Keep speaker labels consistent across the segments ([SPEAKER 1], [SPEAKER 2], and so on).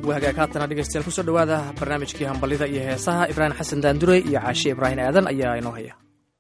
[SPEAKER 1] wahagaag haatana dhegeystayaal kusoo dhowaada barnaamijkii hambalida iyo heesaha ibraahim xasan daandurey iyo caashe ibraahim aadan ayaa inoo haya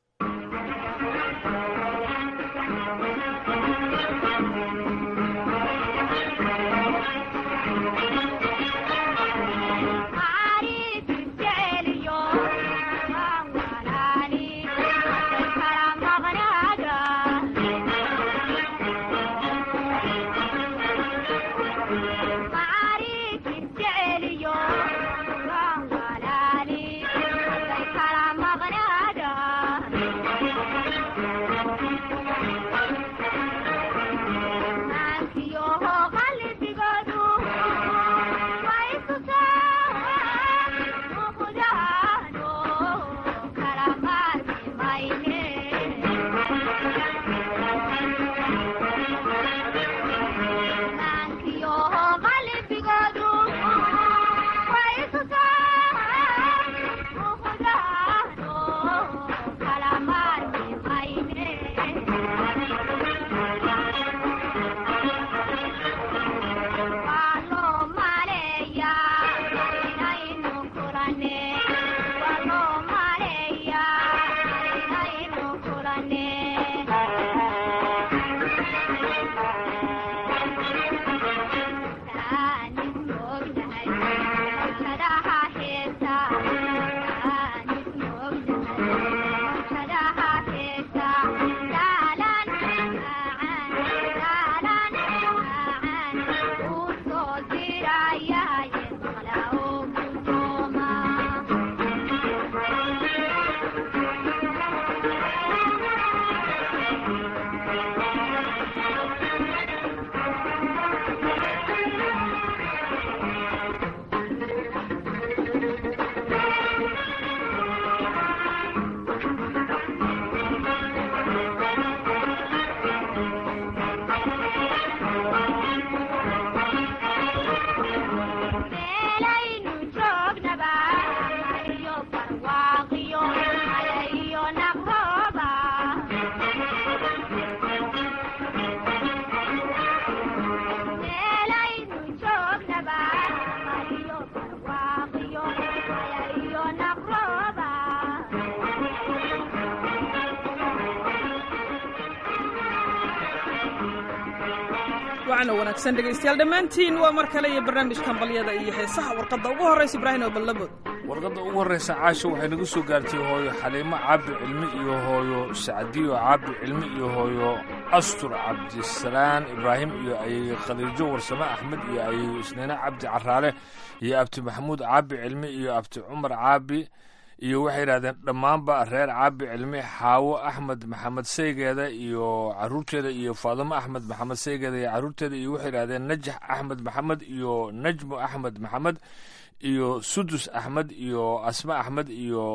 [SPEAKER 2] wacan wanaagsan dhegaystayaal dhammaantiin waa mar kale iyo barnaamijka hambalyada iyo heesaha warqadda ugu horraysa ibraahim oo ballabood
[SPEAKER 3] warqadda ugu horraysa caasho waxay nagu soo gaartay hooyo xaliimo cabdi cilmi iyo hooyo sacdiyo cabdi cilmi iyo hooyo astur cabdisalaan ibraahim iyo ayay khadiijo warsame axmed iyo ayay isniine cabdi caraale iyo abti maxamuud caabi cilmi iyo abti cumar caabi iyo waxay yidhahdeen dhammaanba reer caabi cilmi xaawo axmed maxamed saygeeda iyo caruurteeda iyo faadimo axmed maxamed saygeeda iyo caruurteeda iyo waxay yidhahdeen najax axmed maxamed iyo najmo axmed maxamed iyo sudus axmed iyo asma axmed iyo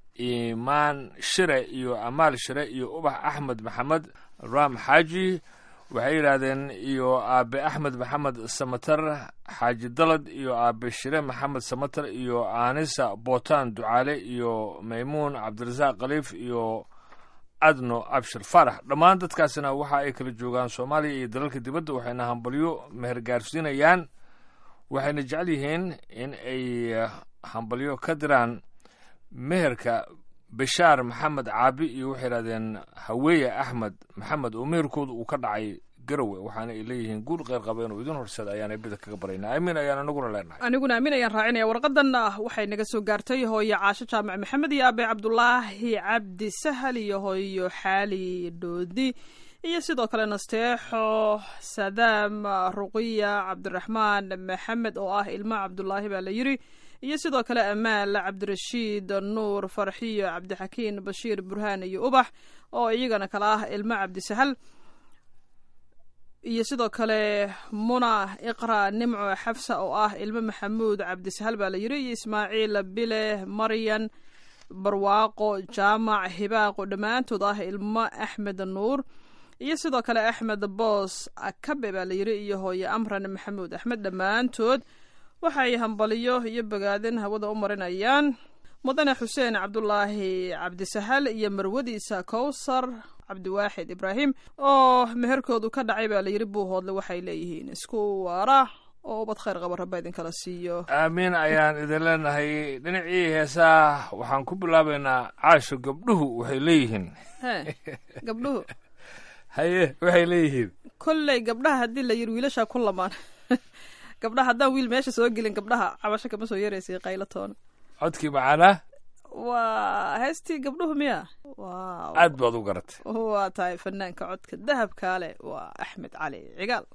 [SPEAKER 3] imaan shire iyo amaal shire iyo ubax axmed maxamed ram xaaji waxay yidhaahdeen iyo aabe axmed maxamed samatar xaaji dalad iyo aabe shire maxamed samatar iyo aanisa bootaan ducaale iyo maymuun cabdirasaaq khaliif iyo adno abshir faarax dhammaan dadkaasina waxa ay kala joogaan soomaaliya iyo dalalka dibadda waxayna hambalyo meher gaarsiinayaan waxayna jecel yihiin in ay hambalyo ka diraan meherka bashaar maxamed caabi iyo waxay yidhahdeen haweeye axmed maxamed oo meherkooda uu ka dhacay garowe waxaana ay leeyihiin guul kheyr qaba inuu idin horsada ayaana bida kaga baraynaa aamin ayaan anaguna leenahay
[SPEAKER 2] aniguna aamin ayaan raacinaya warqadanna waxay naga soo gaartay hooyo caasho jaamac maxamed iyo aabe cabdulaahi cabdi sahal iyo hooyo xaali dhoodi iyo sidoo kale nasteexo sadaam ruqiya cabdiraxmaan maxamed oo ah ilmo cabdulaahi baa la yiri iyo sidoo kale amaal cabdirashiid nuur farxiyo cabdixakiin bashiir burhaan iyo ubax oo iyagana kale ah ilmo cabdisahal iyo sidoo kale muna iqra nimco xafsa oo ah ilmo maxamuud cabdisahal baa la yiri iyo ismaaciil bile maryan barwaaqo jaamac hibaaqo dhammaantood ah ilmo axmed nuur iyo sidoo kale axmed boos akabe baa la yiri iyo hooye amran maxamuud axmed dhammaantood waxay hambaliyo iyo bogaadin hawada u marinayaan mudane xuseen cabdulaahi cabdisahal iyo marwadiisa kowsar cabdiwaaxid ibraahim oo meherkoodu ka dhacay baa layiri buuhoodle waxay leeyihiin isku waara oo ubad khayr qaba rabba idinkala siiyo
[SPEAKER 3] aamiin ayaan idin leenahay dhinacii heesaa waxaan ku bilaabaynaa caasho gabdhuhu waxay leeyihiin
[SPEAKER 2] he gabdhuhu
[SPEAKER 3] haye waxay leeyihiin
[SPEAKER 2] kolley gabdhaha haddii la yiri wiilashaa ku lamaan gabdhaha haddaan wiil meesha soo gelin gabdhaha cabasho kama soo yeeraysay qaylo toona
[SPEAKER 3] codkii macaanaa
[SPEAKER 2] waa heestii gabdhuhu miya waaw
[SPEAKER 3] aad baad u garatay
[SPEAKER 2] waa tahay fanaanka codka dahabkaale waa axmed cali cigaal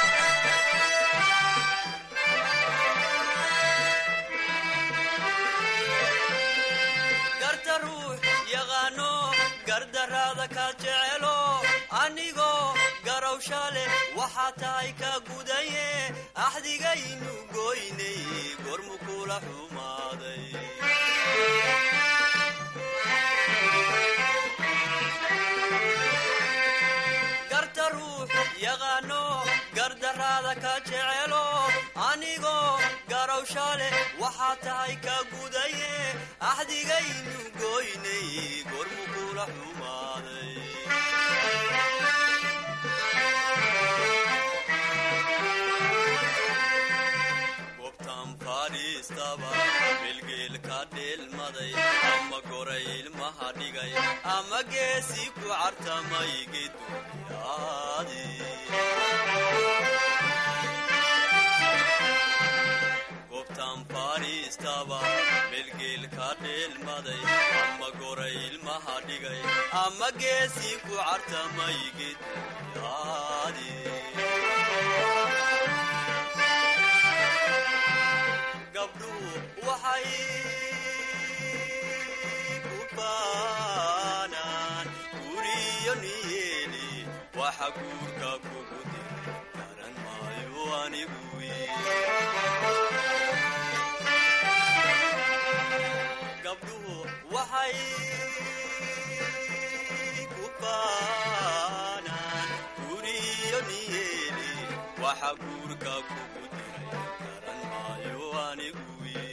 [SPEAKER 4] garta ruux yaqaano gardaraada ka jecelo anigoo garowsha leh waxaa tahay ka gudaye axdigaynu goynay gormu kula xumaaday garta ruux yaqaano gardaraada ka jecelo anigoo garowsha leh waxaa tahay ka gudaye axdigaynu goynay gormu kula xumaaday gobtan fadhiistaba bilgeelka dheelmaday ama goray ilmaha dhigay ama geesi ku cartamay geduyaadi gobtan fadhiistaba bilgeelka dheelmaday ama goray ilmaha dhigay ama geesi ku cartamay geduyaadi gabdhuhu waxay ku baanaan guriyo niyeeli waxa guurka kugu diray garan maayo anigu gabdhuhu waxay ku baanaan guriyo niyeeli waxa guurka kugu diray garan maayo anigu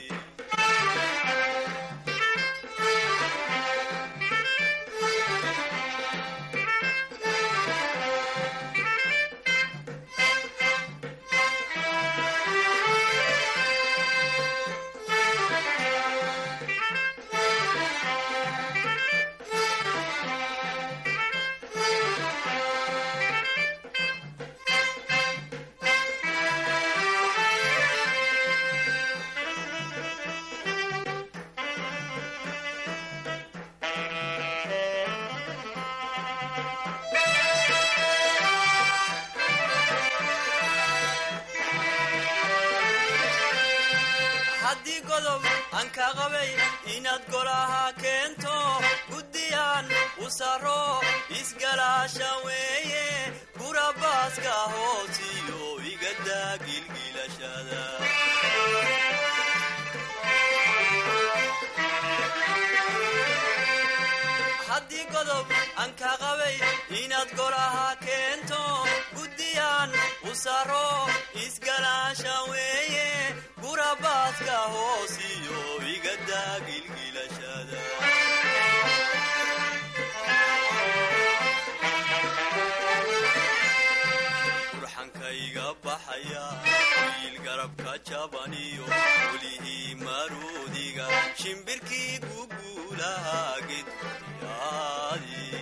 [SPEAKER 4] haddii godob aan ka qabay inaad golaha keento guddiyaan u saro isgalaasha weeye gurabaaska hoosiyo igadaa gilgilashada haddii godob aan ka qabay inaad golaha keento guddiyaan u saro isgalaasha weeye gurabaaska hoosiyo igadaa gilgilashada burxankayga baxaya wiil garabka jabaniyo welihii maruudiga shimbirkii guguulaha gedyaadi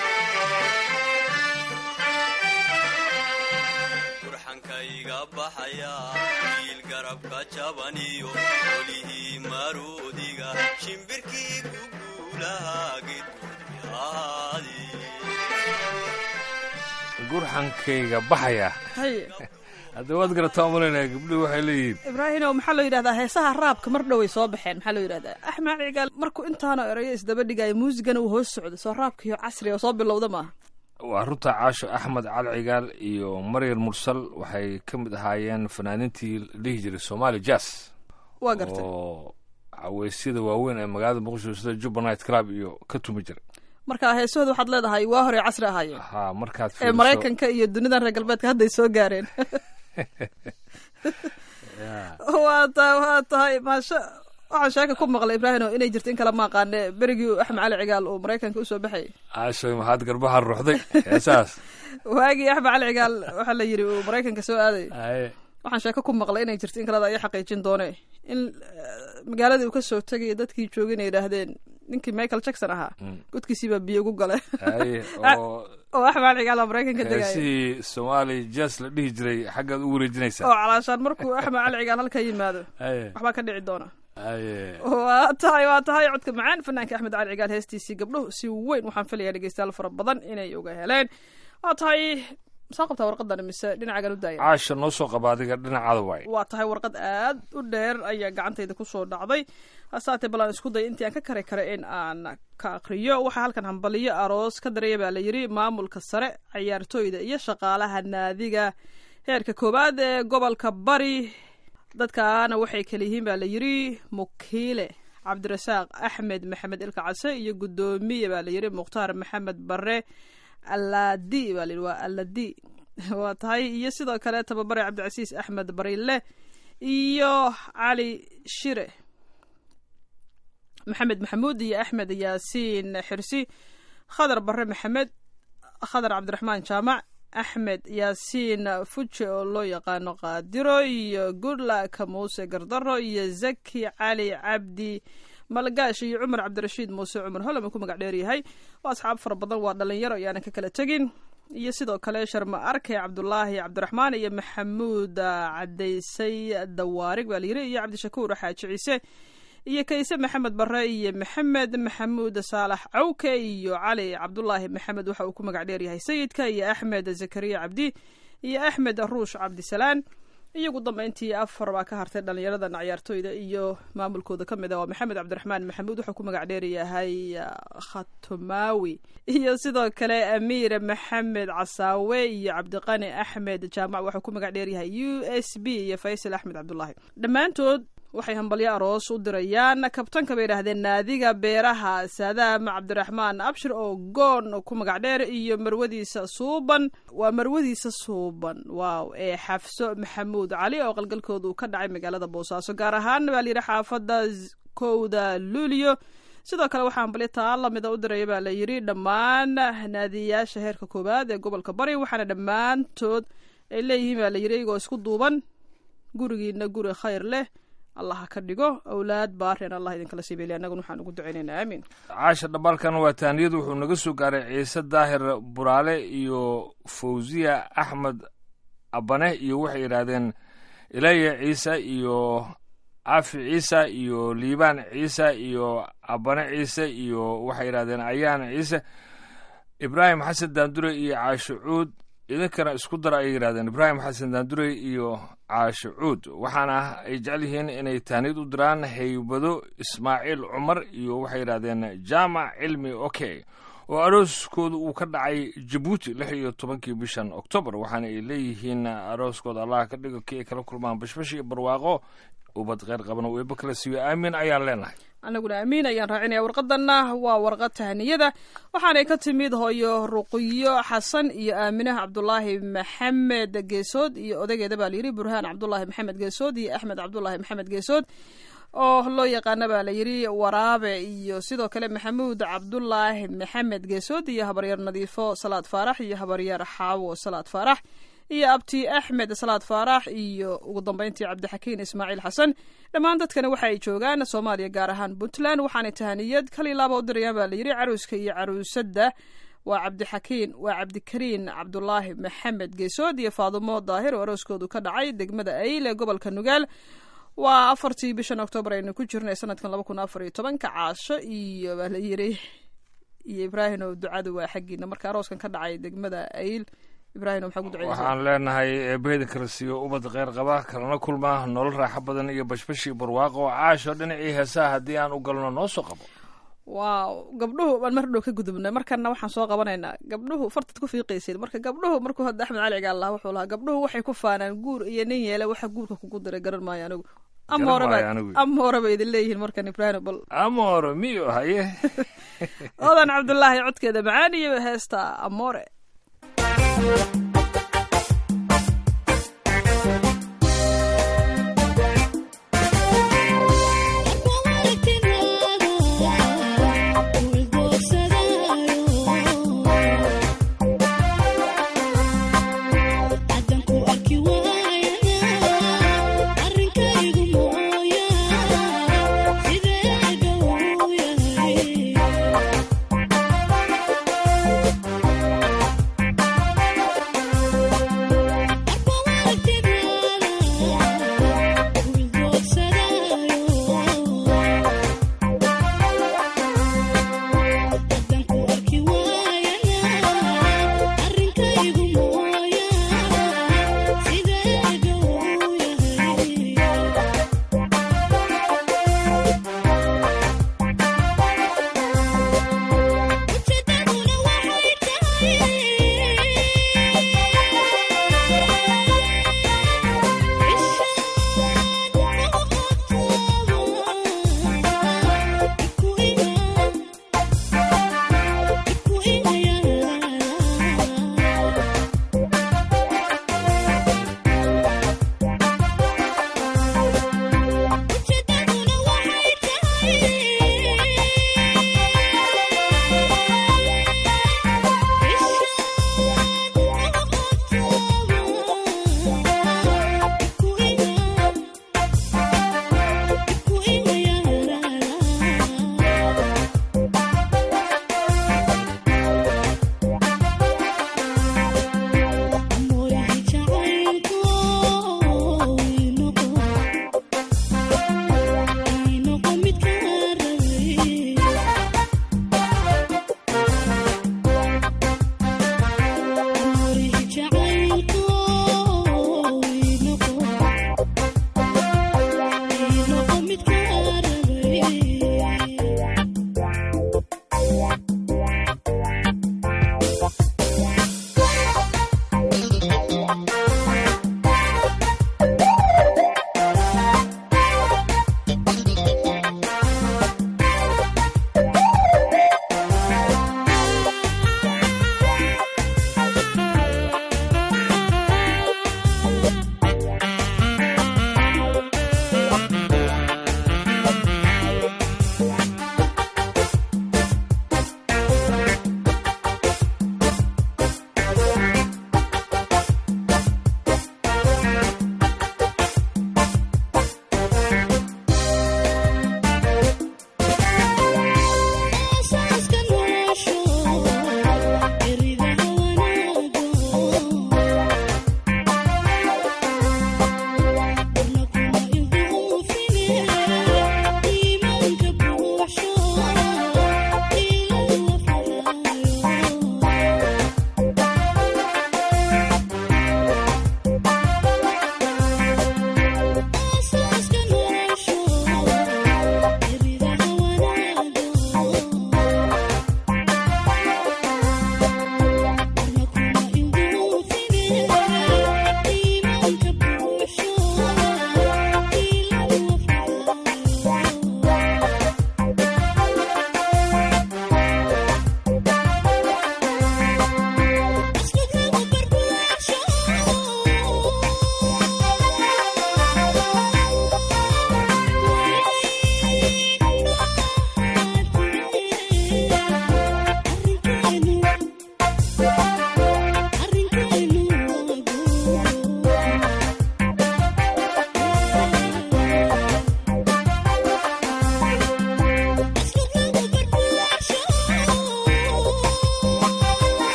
[SPEAKER 4] burxankayga baxaya wiil garabka jabaniyo welihii maruudiga shimbirkii guguulaha gedyaadi
[SPEAKER 3] gurxankayga baxaya
[SPEAKER 2] haye
[SPEAKER 3] hadda waad garataa malaynayaa gabdhuhu waxay leeyihiin
[SPEAKER 2] ibraahimow maxaa loo yidhahdaa heesaha raabka mar dhoway soo baxeen maxaa loo yidhahdaa axmed cigaal markuu intaana erayo isdaba dhigaya muusigana uu hoos socday soo raabkiyo casriga oo soo bilowda maaha
[SPEAKER 3] waa runta caasho axmed cali cigaal iyo maryar mursal waxay ka mid ahaayeen fanaaniintii la dhihi jiray somali jazz
[SPEAKER 2] waa gartay
[SPEAKER 3] oo caweysyada waaweyn ee magaalada muqdisho sida juba night club iyo ka tumi jiray
[SPEAKER 2] marka heesahooda waxaad leedahay waa hore casri ahaayeen
[SPEAKER 3] ha markaad
[SPEAKER 2] ee
[SPEAKER 3] fiiriso-
[SPEAKER 2] maraykanka iyo dunidan reer galbeedka hadday soo gaareen waa tahay waa tahay maasha waxaan sheeka ku maqlay ibraahimo inay jirto in kale ma aqaane berigii axmed cali cigaal uu maraykanka usoo baxayay
[SPEAKER 3] caashoy maxaad garbaha ruuxday heesaas
[SPEAKER 2] waagii axmed cali cigaal waxaa la yidhi uu maraykanka soo aaday
[SPEAKER 3] Aye.
[SPEAKER 2] waxaan sheeko ku maqlay inay jirto in kaleda aya xaqiijin doone in magaaladii uu ka soo tegaya dadkii joogay inay yidhaahdeen ninkii michael jackson ahaa godkiisiibaa biyo ugu gale
[SPEAKER 3] haye oo
[SPEAKER 2] oo axmed cigaala maraykanka degaya
[SPEAKER 3] heesihii soomaali jas la dhihi jiray xaggaad u wareejinaysaa
[SPEAKER 2] oo calaashaan markuu axmed cali cigaal halka yimaado
[SPEAKER 3] haye
[SPEAKER 2] waxbaa ka dhici doona
[SPEAKER 3] haye
[SPEAKER 2] waa tahay waa tahay codka macaan fanaanka axmed cali cigaal heestiisii gabdhuhu si weyn waxaan filayaa dhegeystayaal fara badan inay uga heleen waa tahay soo qabtaa warqadan mise dhinacagan u daaya
[SPEAKER 3] caasha noo soo qaba adiga dhinacaada waay
[SPEAKER 2] waa tahay warqad aad u dheer ayaa gacantayda kusoo dhacday hasaatee bal aan isku daya intii aan ka kari kara in aan ka akriyo waxaa halkan hambaliyo aroos ka daraya baa la yidhi maamulka sare cayaartooyda iyo shaqaalaha naadiga heerka koowaad ee gobolka bari dadkaana waxay kala yihiin baa la yidhi mukiile cabdirasaaq axmed maxamed ilka case iyo guddoomiye baa la yidhi mukhtaar maxamed bare aladi baa la yidhi waa aladi waa tahay iyo sidoo kale tababare cabdicasiis axmed barile iyo cali shire maxamed maxamuud iyo axmed yaasiin xirsi khadar bare maxamed khadar cabdiraxmaan jaamac axmed yaasiin fuje oo loo yaqaano qaadiro iyo goodlak muuse gardaro iyo zaki cali cabdi malgaash iyo cumar cabdirashiid muuse cumar holama ku magac dheer yahay waa asxaab fara badan waa dhalinyaro ayaanan ka kala tegin iyo sidoo kale sharma arke cabdulaahi cabdiraxmaan iyo maxamuud cadaysay dawaarig baa layiri iyo cabdishakuur xaaji ciise iyo kayse maxamed bare iyo maxamed maxamuud saalax cawke iyo cali cabdulaahi maxamed waxa uu ku magac dheer yahay sayidka iyo axmed zakariya cabdi iyo axmed ruush cabdisalaan iyagu dambeyntii afar baa ka hartay dhalinyaradan cayaartooyda iyo maamulkooda ka mid a waa maxamed cabdiraxmaan maxamuud wuxuu ku magac dheer yahay khatumawi iyo sidoo kale amiir maxamed casaawe iyo cabdiqani axmed jaamac wuxuu ku magac dheer yahay u s b iyo faysal axmed cabdulaahi dhammaantood waxay hambalyo aroos u dirayaan kabtanka bay yidhaahdeen naadiga beeraha saadaam cabdiraxmaan abshir oo goon ku magac dheer iyo marwadiisa suuban waa marwadiisa suuban waaw ee xafso maxamuud cali oo qalgalkoodu ka dhacay magaalada boosaaso gaar ahaan baa layidhi xaafada kowda luulio sidoo kale waxaa hambalyo taa lamida u diraya baa layidhi dhammaan naadiyayaasha heerka koowaad ee gobolka bari waxaana dhammaantood ay leeyihiin baa layidhi iyagoo isku duuban gurigiina guri khayr leh allah ka dhigo awlaad baaren allah idinkala siibeli annaguna waxaan ugu ducaynaynaa aamiin
[SPEAKER 3] caasha dhabalkan waa taaniyadu wuxuu naga soo gaaray ciise daahir buraale iyo fawziya axmed abane iyo waxay yidhaahdeen ilaya ciise iyo cafi ciise iyo liibaan ciise iyo abane ciise iyo waxay yidhahdeen ayaan ciise ibraahim xasan daandure iyo caasho cuud idinkana isku dara ayay yidhahdeen ibraahim xasan daandurey iyo caasho cuud waxaana ay jecel yihiin inay taaniyad u diraan haybado ismaaciil cumar iyo waxay yidhahdeen jaamac cilmi oke oo arooskooda uu ka dhacay jabuuti lix iyo tobankii bishan oktoobar waxaana ay leeyihiin arooskooda allah ka dhigo kii ay kala kulmaan bashbash iyo barwaaqo ubad kheyr qabana uu eeba kala siiyo aamin ayaan leenahay
[SPEAKER 2] anaguna amiin ayaan raacinaya warqadanna waa warqad tahaniyada waxaanay ka timid hooyo ruqiyo xasan iyo aaminaha cabdulaahi maxamed geesood iyo odageeda baa layidhi burhaan cabdulaahi maxamed geesood iyo axmed cabdulaahi maxamed geesood oo loo yaqaana baa layidhi waraabe iyo sidoo kale maxamuud cabdulaahi maxamed geesood iyo habaryar nadiifo salaad faarax iyo habaryar xaawo salaad faarax iyo abti axmed salaad faarax iyo ugu dambeyntii cabdixakiin ismaaciil xasan dhammaan dadkani waxa ay joogaan soomaaliya gaar ahaan puntland waxaanay tahaniyad kal ilaaba u dirayaan baa layidhi caruuska iyo caruusadda waa cabdixakiin waa cabdikariin cabdulaahi maxamed geesood iyo faadumo daahir oo arooskoodu ka dhacay degmada ayl ee gobolka nugaal waa afartii bishan oktoobar aynu ku jirnay sanadkan laba kun afar iyo tobanka caasho iyo baa layidhi iyo ibraahim oo ducadu waa xaggiina marka arooskan ka dhacay degmada ayl ibrahim maxaa ku duceynaysaa
[SPEAKER 3] waxaan leenahay eebaheda kala siiyo ubad kheyr qaba kalana kulma nolol raaxo badan iyo bashbashi barwaaqo caasho dhinacii heesaha haddii aan u galno noo soo qabo
[SPEAKER 2] waaw gabdhuhu baan mar dhow ka gudubnay markana waxaan soo qabanaynaa gabdhuhu fartad ku fiiqaysid marka gabdhuhu markuu hadda axmed cali cigaal lahaa wuxuu lahaa gabdhuhu waxay ku faanaan guur iyo nin yeele waxa guurka kugu diray garan maayo anigu ama
[SPEAKER 3] Garan
[SPEAKER 2] horeba
[SPEAKER 3] maayo anigu.
[SPEAKER 2] ama horeba idin leeyihiin markan ibrahim bal
[SPEAKER 3] amoro miyo haye
[SPEAKER 2] odan cabdulaahi codkeeda macaan iyo heesta amore
[SPEAKER 5] Thank you.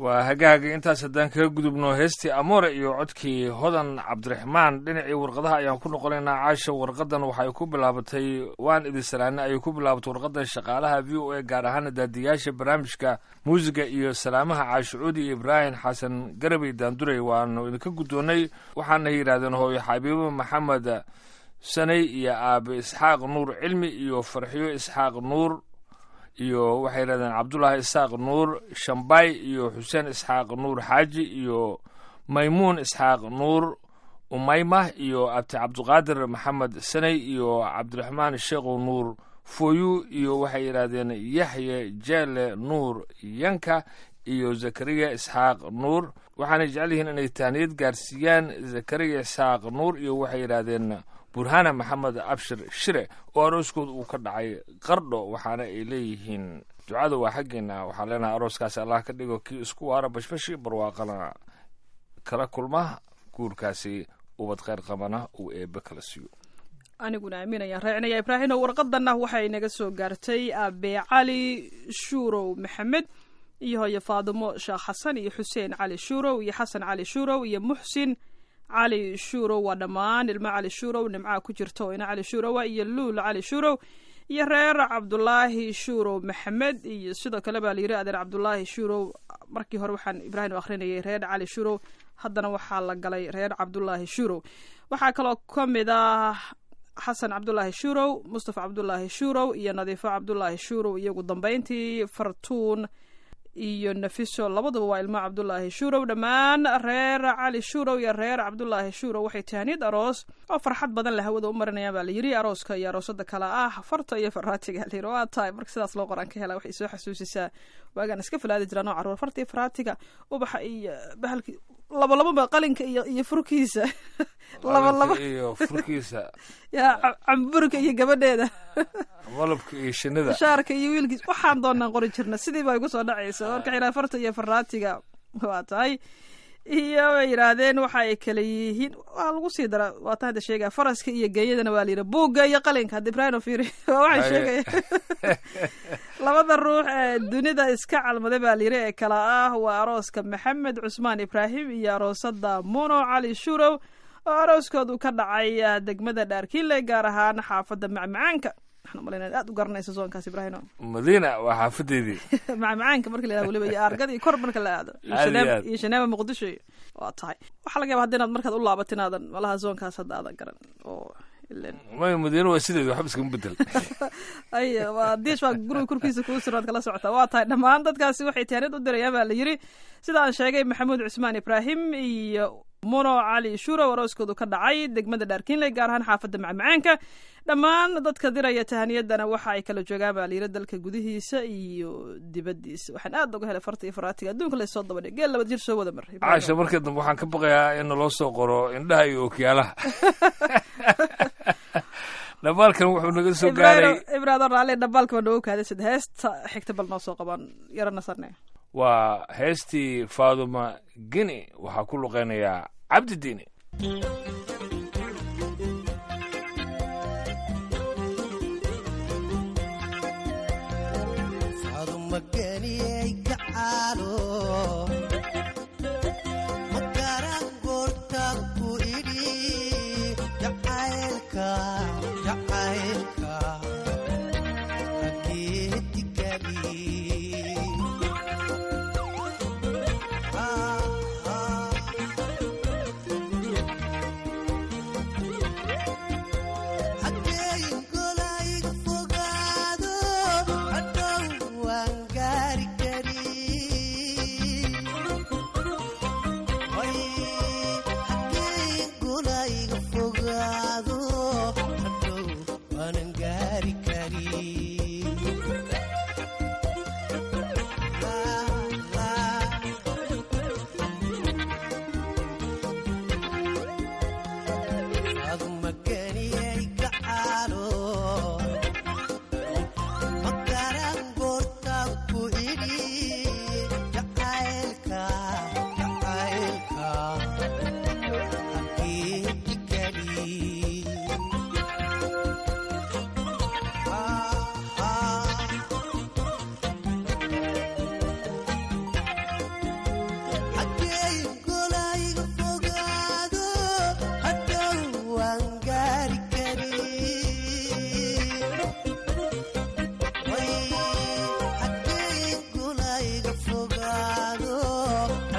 [SPEAKER 3] waa hagaaga intaas haddaan kaga gudubno heestii amoore iyo codkii hodan cabdiraxmaan dhinacii warqadaha ayaan ku noqonaynaa caasha warqadan waxay ku bilaabatay waan idin salaane ayay ku bilaabatay warqadan shaqaalaha v o a gaar ahaana daadiyaasha barnaamijka muusiga iyo salaamaha caashucuudi iyo ibraahim xasan garabey daandurey waanu idinka guddoonnay waxaana yidhahdeen hooyo xabiibo maxamed sanay iyo aabe isxaaq nuur cilmi iyo farxiyo isxaaq nuur iyo waxay yidhahdeen cabdullaahi isxaaq nuur shambay iyo xuseen isxaaq nuur xaaji iyo maymuun isxaaq nuur umaymah iyo abti cabdiqaadir maxamed sanay iyo cabdiraxmaan sheekhow nuur foyu iyo waxay yidhahdeen yaxye jeele nuur yanka iyo zakariya isxaaq nuur waxaanay jecel yihiin inay tahniyad gaarsiiyaan zakariya isxaaq nuur iyo waxay yidhaahdeen burhana maxamed abshir shire oo arooskooda uu ka dhacay qardho waxaana ay leeyihiin ducada waa xaggeena waxaan leenahay arooskaasi allah ka dhigo kii isku waara bashbashi barwaaqana kala kulma guurkaasi ubad kheyr qabana uu eebe kala siiyo
[SPEAKER 2] aniguna aaminayaan raacinaya ibraahino warqadanna waxay naga soo gaartay abe cali shuurow maxamed iyo hooyo faadimo sheekh xasan iyo xuseen cali shuurow iyo xasan cali shuurow iyo muxsin cali shuurow waa dhammaan ilmo cali shuurow nimcaha ku jirta oo ina cali shuurowa iyo luul cali shuurow iyo reer cabdulaahi shuurow maxamed iyo sidoo kale baa layiri adeer cabdulaahi shuurow markii hore waxaan ibraahim u akhrinayay reer cali shuurow haddana waxaa la galay reer cabdulaahi shuurow waxaa kaloo ka mid ah xasan cabdulaahi shuurow mustafa cabdulaahi shuurow iyo nadiifo cabdulaahi shuurow iyagu dambeyntii fartuun iyo nafiso labaduba waa ilmo cabdulaahi shuurow dhammaan reer cali shuurow iyo reer cabdulaahi shuurow waxay tahaniyad aroos oo farxad badan la hawada u marinayaan baa la yiri arooska iyo aroosada kale ah farta iyo faraatiga layiri waa tahay marka sidaas loo qoraan ka hela waxay soo xasuusisaa waagaan iska filaadi jiraan oo caruur farta iyo faraatiga ubaxa iyo bahalki laba lababa qalinka iyo iyo furkiisa laba laba
[SPEAKER 3] iyo furkiisa
[SPEAKER 2] yaa ca- camburka iyo gabadheeda
[SPEAKER 3] malabka iyo shinida
[SPEAKER 2] shaarka iyo wiilkiis waxaan doonaan qori jirna sidii baa igu soo dhacaysa marka xiraa farta iyo faraatiga waa tahay iyo bay yidhaahdeen waxa ay kala yihiin waa lagu sii dara waa tan hadda sheegaya faraska iyo geeyadana waa layidhi buugga iyo qalinka hadda ibraahim fiiri waa waxay
[SPEAKER 3] Haye.
[SPEAKER 2] sheegaya labada ruux ee dunida iska calmaday baa layidhi ee kala ah waa arooska maxamed cusmaan ibraahim iyo aroosada muno cali shurow oo arooskoodu ka dhacay ah, degmada dhaarkiile gaar ahaan xaafadda macmacaanka waxaan umalaynaa aad u garanaysa soonkaas ibraahim
[SPEAKER 3] madiina waa xaafadeedii
[SPEAKER 2] macmacaanka marka la yihahdo weliba iyo argada iyo kor marka la aado iyo
[SPEAKER 3] Aad iyo
[SPEAKER 2] shaneeba
[SPEAKER 3] aad.
[SPEAKER 2] iyo shaneeba muqdisho iyo waa tahay waxaa laga yaba hadda inaad markaad u laabato inaadan malaha zoonkaas hadda aadan garan oo ilen
[SPEAKER 3] may madiina waa sideedi waxba iskama bedel
[SPEAKER 2] ay waa diish baa guriga korkiisa kuu suraad kala socotaa waa tahay dhammaan dadkaasi waxay taaniyad u dirayaan baa la yiri sida aan sheegay maxamuud cusmaan ibraahim iyo muno cali shurow arooskoodu ka dhacay degmada dhaarkiinley gaar ahaan xaafadda macmacaanka dhammaan dadka diraya tahaniyadana waxa ay kala joogaan baa layiri dalka gudihiisa iyo dibadiisa waxaan aad uga helay farta iyo faraatiga adduunka la soo dabadhay geel laba jir soo wada mar Ibrahim.
[SPEAKER 3] caasha markii dambe waxaan ka baqayaa in naloo soo qoro indhaha iyo okyaalaha dhamaalkan wuxuu naga soo gaaray
[SPEAKER 2] ibrahim ibrahim raalli dhabaalka baa noogu kaaday sida heesta xigta bal noo soo qabaan yaro nasarne
[SPEAKER 3] waa heestii faaduma gini waxaa ku luqeynayaa cabdi diini
[SPEAKER 5] adumaganiyey gacaalo magaran goortaan ku idhi jacaylka jacaylka ageedigani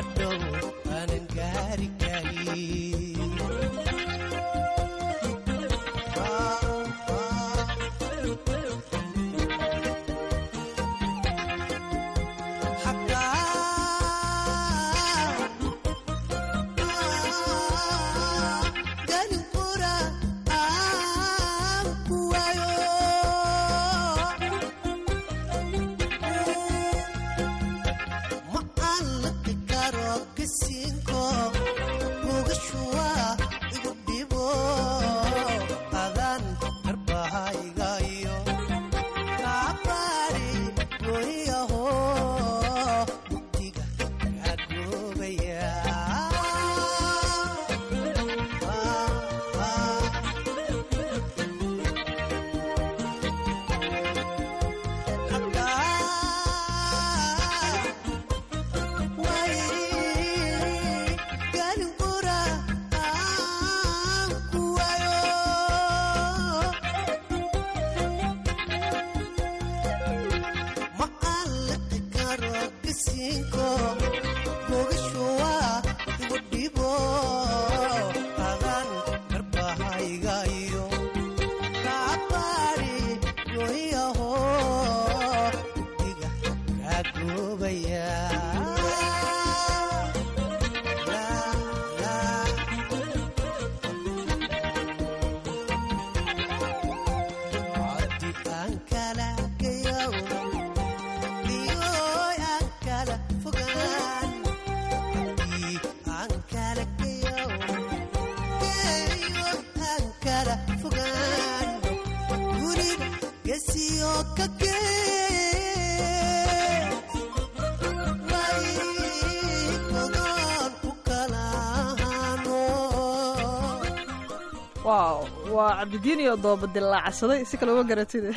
[SPEAKER 5] hadhow aanan gaari karin
[SPEAKER 2] waaw waa cabdidiin iyo dooba dilaacsaday si kale uma garatid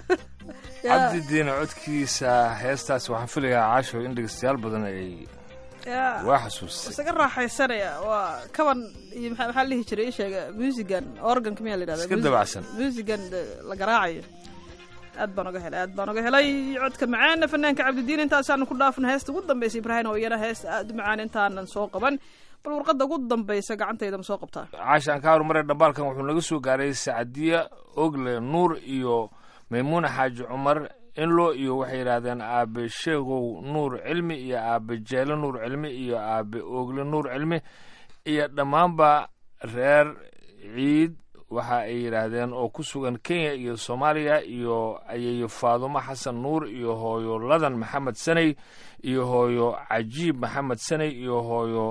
[SPEAKER 3] cabdi diina codkiisa heestaas waxaan filayaa caasho in dhegeystayaal badan ay
[SPEAKER 2] ya
[SPEAKER 3] waa xasuustay
[SPEAKER 2] isaga raaxaysanaya waa kaban iyo maxaa maxaa la dhihi jiray ii sheega musigan organka miyaa la yidhahda
[SPEAKER 3] Iska dabacsan.
[SPEAKER 2] musigan la garaacayo aad baan oga helay aad baan oga helay codka macaana fanaanka cabdidiin intaasaanu ku dhaafna heesta ugu dambaysa ibraahim oo iyana heesta aad u macaan intaanan soo qaban bal warqadda ugu dambaysa gacantayda ma soo qabtaa
[SPEAKER 3] caasha aan ka horumaray dhambaalkan wuxuu naga soo gaaray sacdiya ogle nuur iyo maymuuna xaaji cumar inlo iyo waxay yidhaahdeen aabe sheegow nuur cilmi iyo aabe jeelo nuur cilmi iyo aabe ogle nuur cilmi iyo dhammaanba reer ciid waxa ay yidhaahdeen oo ku sugan kenya iyo soomaaliya iyo ayeeyo faadumo xasan nuur iyo hooyo ladan maxamed saney iyo hooyo cajiib maxamed saney iyo hooyo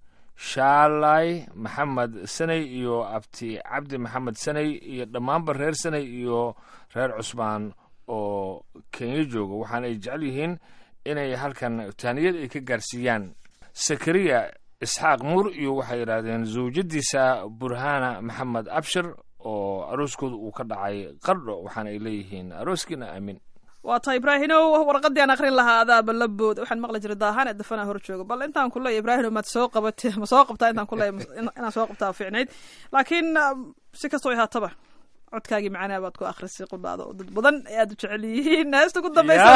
[SPEAKER 3] shaalay maxamed saney iyo abti cabdi maxamed saney iyo dhammaanba reer saney iyo reer cusmaan oo kenya jooga waxaana ay jecel yihiin inay halkan taaniyad ay ka gaarsiiyaan sakariya isxaaq nuur iyo waxay yidhaahdeen zawjadiisa burhana maxamed abshir oo arooskooda uu ka dhacay qardho waxaana ay leeyihiin arooskiina aamin
[SPEAKER 2] waa taa ibraahinow warqadii aan akrin lahaa adaaba la bood waxaan maqli jiray daahaan ee dafanaa hor jooga bal intaan ku leeya ibraahinow maad soo qabate ma soo qabtaa intaan ku leeya inaan soo qabtaa fiicnayd laakiin um, si kastoo haataba codkaagii macanaha baad ku akhrisay qudhaada oo dad badan ee aad u jecel yihiin heesta ugu dambaysa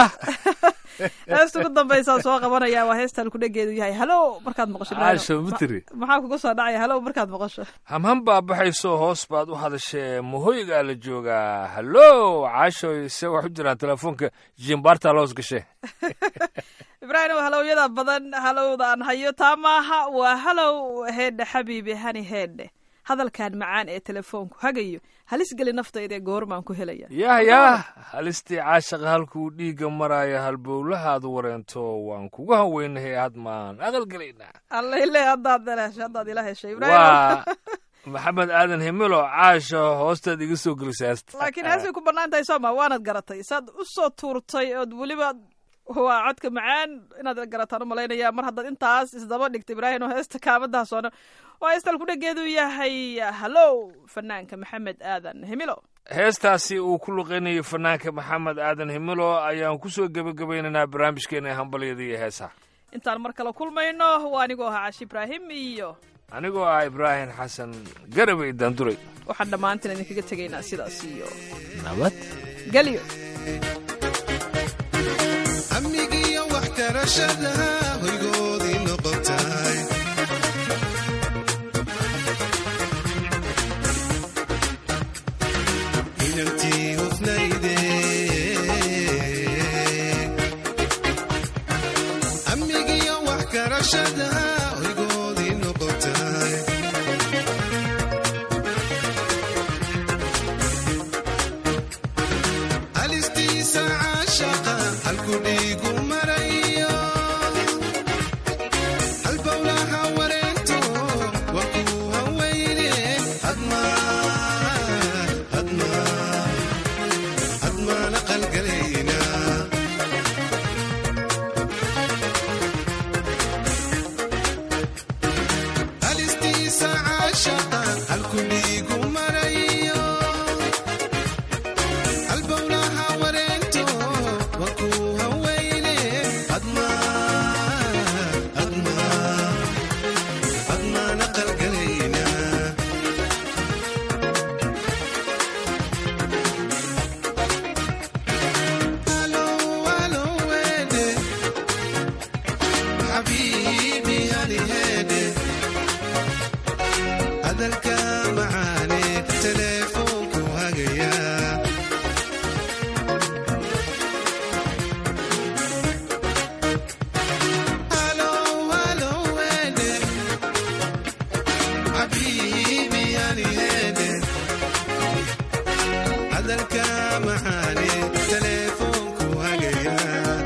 [SPEAKER 2] heesta ugu dambaysaa soo qabanaya waa heestaan kudhegeedu yahay halo markaad maqasho Ibraahimow.
[SPEAKER 3] caasho mitri
[SPEAKER 2] Ma- maxaa kugu soo dhacaya halo markaad maqasho
[SPEAKER 3] hamhan baa baxayso hoos baad u hadashee mahoygaa la joogaa hallo caashoy se wax u jiraan telefoonka jimbaartaa loos gashe
[SPEAKER 2] ibraahimow halowyada badan halowda aan hayo taa maaha waa halow heedhe xabiibi hani heedhe hadalkan macaan ee telefoonku hagayo halis geli naftayda ee goormaan ku helaya
[SPEAKER 3] yah yah halistii caashaqa halkuu dhiigga maraayo halbowlahaad wareento waan kugu haweynahay had maan aqalgelaynaa
[SPEAKER 2] allaile haddaad heshay haddaad ila heshay ibraahim
[SPEAKER 3] waa maxamed aadan himilo caasho hoostaad iga soo gelisaasta
[SPEAKER 2] laakiin heesay ku bannaan tahay sooma waanad garatay saad u soo tuurtay ood weliba waa codka macaan inaad garataan u malaynaya mar haddaad intaas isdaba dhigta ibraahim oo heesta kaamadaha soono waa heestaan kudhegeedu yahay hallow fanaanka maxamed aadan himilo
[SPEAKER 3] heestaasi uu ku luqeynayay fanaanka maxamed aadan himilo ayaan ku soo gebagabaynaynaa barnaamijkeena ee hambalyada iyo heesaha
[SPEAKER 2] intaan mar kale kulmayno waa anigoo ahaa cashi ibraahim iyo
[SPEAKER 3] anigoo ah ibraahim xasan garabay daanduray
[SPEAKER 2] waxaan dhammaantiin idinkaga tegaynaa sidaas iyo
[SPEAKER 3] nabad
[SPEAKER 2] gelyo
[SPEAKER 6] amnigiyo waxtarashada hoygoodii noqo noqotay inantii hufnayde amnigiyo wax garashada oygoodii noqotay halistiisa caashaqa halku dhiigu marayo halbowlaha wareento wakuu haweyne hadma hadma hadmaana qalgalayna halistiisa caashaqa halku dhiigu marayo albowlaha wareento wakuu haweyne hadma hadma hadmaana qalgalayna Halo, halo, wede. Habibi, hali hede. hadalka macaane teleefoonku hagaya Halo, halo, wede. Habibi, hali hede. hadalka macaane teleefoonku hagaya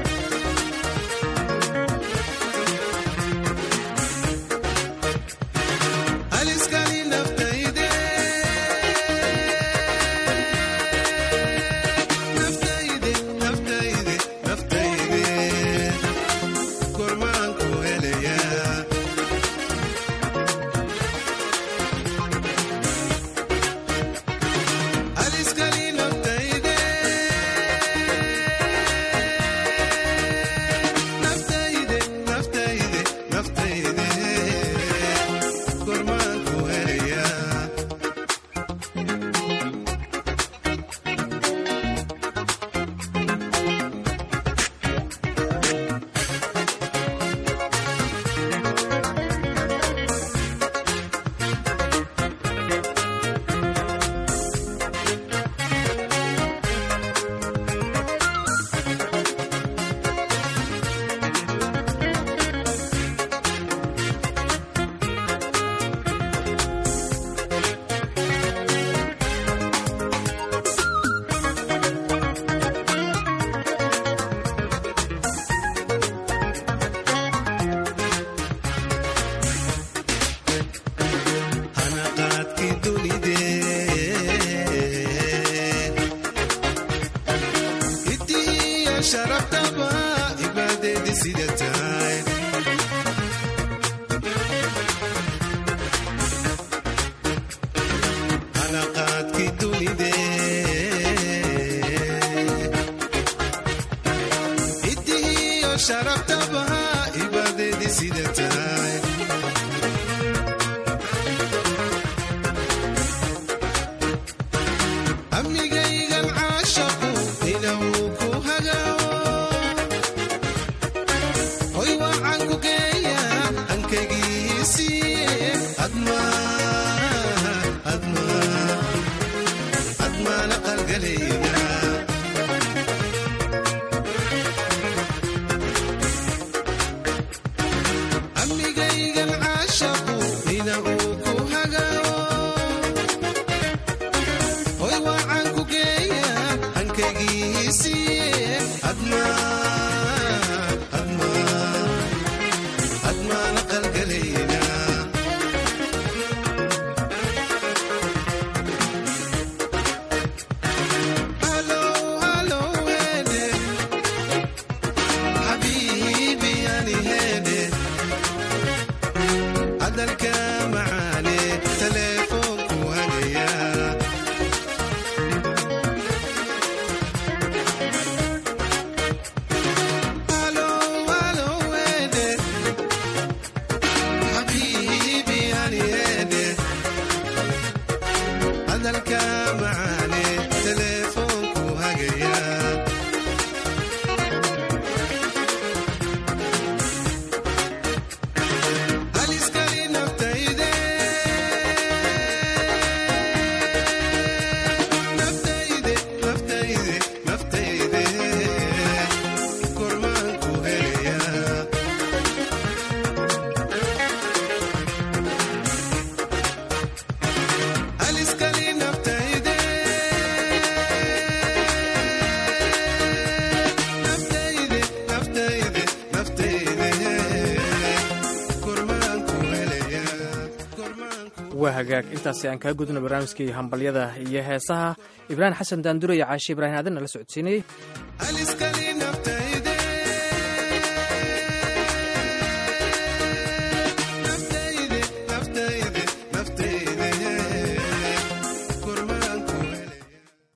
[SPEAKER 6] aliskani naftayde naftayde naftayde naftayde kormaanku helaya aliskani naftayde naftayde naftayde naftayde kormaanku helaya hanaqaadkii dunidee hidiya sharaftaba ibaadeedi sida tahay hanaqaadkii dunidee hidiyo sharaftaba ibaadeedi sida tahay amnigaygan caashaqu inuu ku hagao hoy wacan ku geeya ankaygiisiiye adma adma admaana qalgalayna amnigaygan caashaqu inuu ku hagao hoy wacan ku geeya ankaygiisiiye adma adma admaana qalgalayna halo halo wede habibi yani hede hadalka macaane teleefoonku hagaya halo halo wede habibi yani hede hadalka macaane teleefoonku hagaya
[SPEAKER 1] hagaag intaasi aan kaa gudno barnaamijkii hambalyada iyo heesaha ibraahim xasan daandure iyo caashi ibraahim aadan nala socodsiinayey
[SPEAKER 6] aliskali naftayde